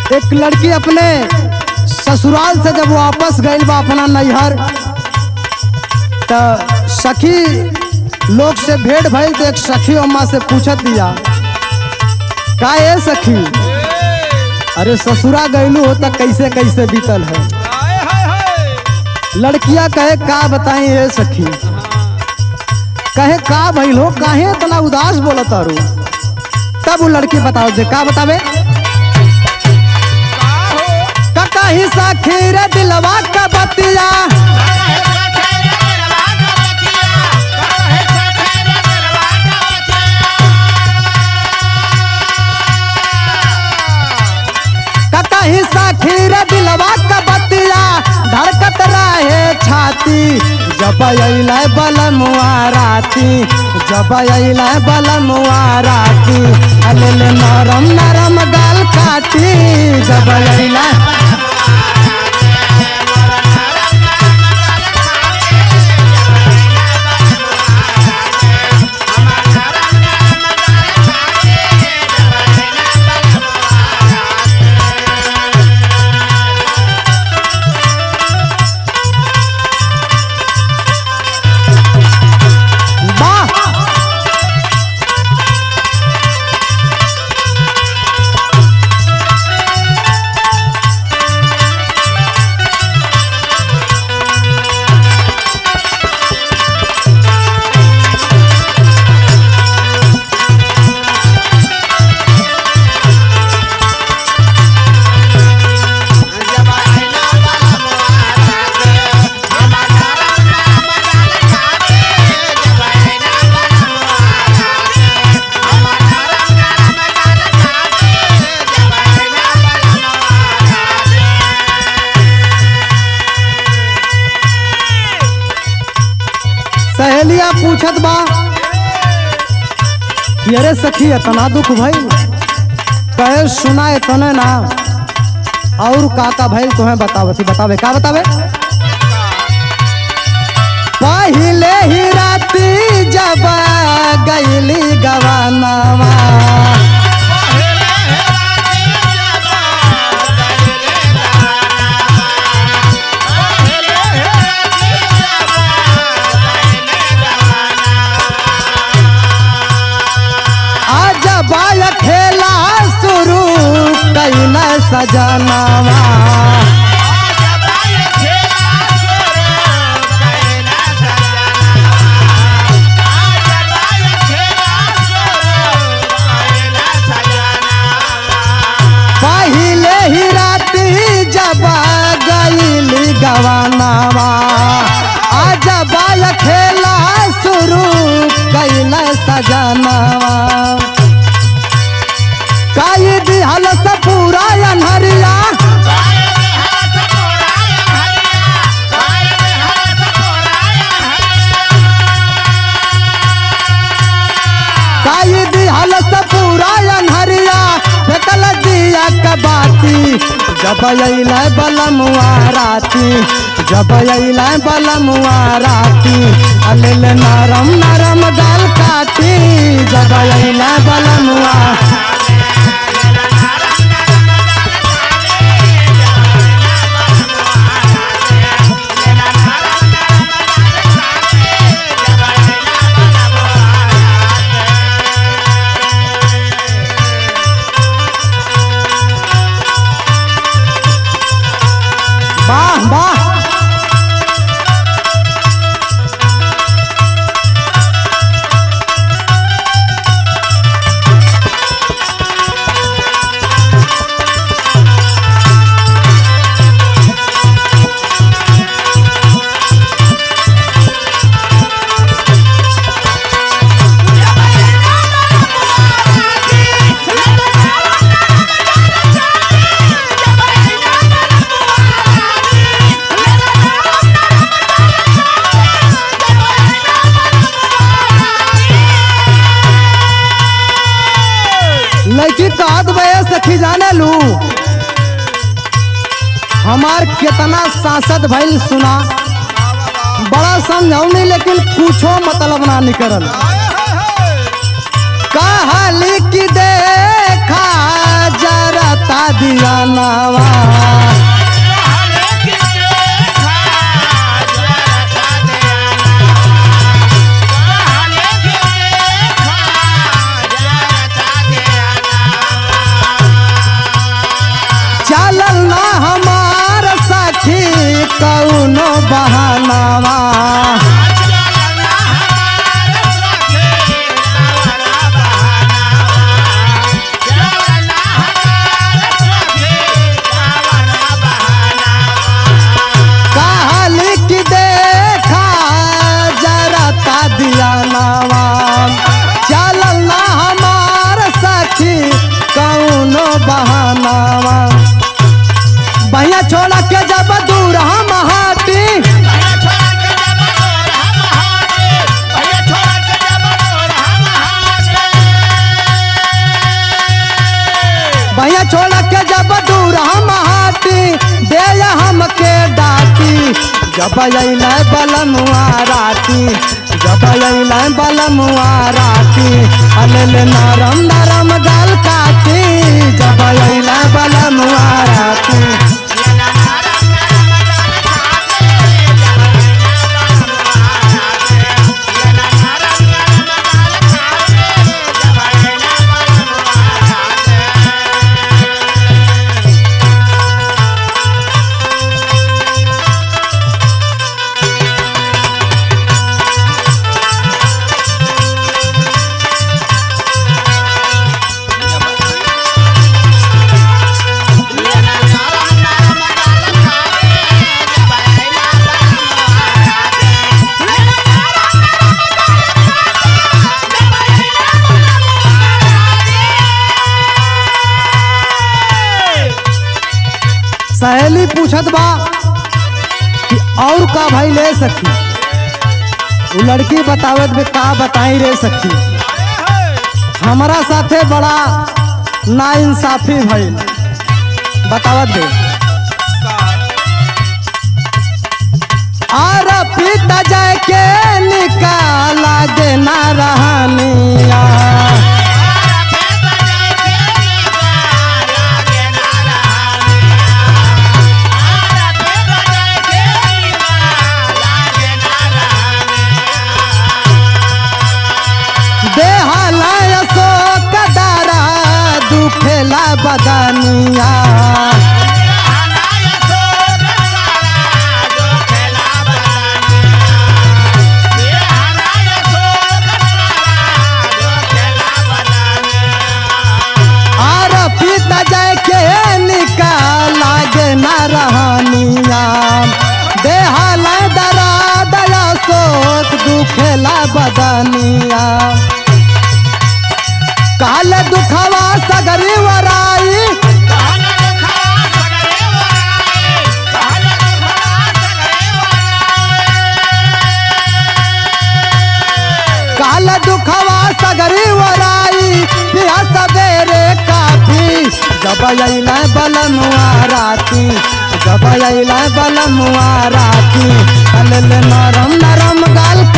एक लड़की अपने ससुराल से जब वापस गई बा अपना नैहर तो सखी लोग से भेंट भइल तो एक सखी अम्मा से पूछत दिया का ये सखी अरे ससुरा गईलू हो तो कैसे कैसे बीतल है हाय हाय हाय लड़कियां कहे का बताई ये सखी कहे का भइल हो काहे इतना उदास बोलत तारू तब वो लड़की बताओ दे का बतावे का हो कका ही सखी रे दिलवा का बतिया कका ही सखी रे दिलवा का बतिया धड़कत रहे छाती जब अइलै बलमुआ राती जब अइलै बलमुआ राती अले ले नरम नरम गाल काटी जब अइलै वाह सहेलिया पूछत बा कि अरे सखी इतना दुख भइल कहे सुना इतने ना और का का भइल तुम्हें बतावती बतावे का बतावे पहिले ही राती जब गईली गवानावा आज बाय खेला शुरू कैल सजनावा पहिले ही राती जब गईली गवानावा आज बाय खेला शुरू कैल सजनावा काई दिहल से पूरा अनहरिया काई दिहल से पूरा अनहरिया फेकल दिया कबाती जब अइल बलमुआ राती जब अइल बलमुआ राती अलिल नरम नरम गाल काटी जब अइल बलमुआ वाह वाह लड़की कहत बे सखी जाने लू हमार कितना सांसद भइल सुना बड़ा समझौनी लेकिन कुछो मतलब ना निकलल कहली कि देखा जरता दिया ना ना हमार सखी कौनो बहानावा कहली कि देखा जरा ता दिया नावा चलल ना हमार सखी कौनो बहानावा भैया छोड़ा के जब दूर हम हाटी भैया छोड़ के जब दूर हम हाटी दे हमके डाटी जब अल बलमुआ राती जब अल बलमुआ राती अल नरम नरम गल काटी जब अल बलमुआ राती सहेली पूछत बा कि और का भाई ले सखी वो लड़की बतावत बे का बताई रे सखी हमारा साथे बड़ा ना इंसाफी भइल बतावत बे और पिता जाए के निकाला गे ना रहनिया देहाला शोक दारा दुखेला बदनिया और पिता जाए के निकाला गे ना रहनिया देहाला दरा दया शोक दुखेला बदनिया काल दुखवा सगरी वराई काल दुखवा सगरी वराई पिया सवेरे काफी जब अइला बलमुआ राती जब अइला बलमुआ राती अल नरम नरम गाल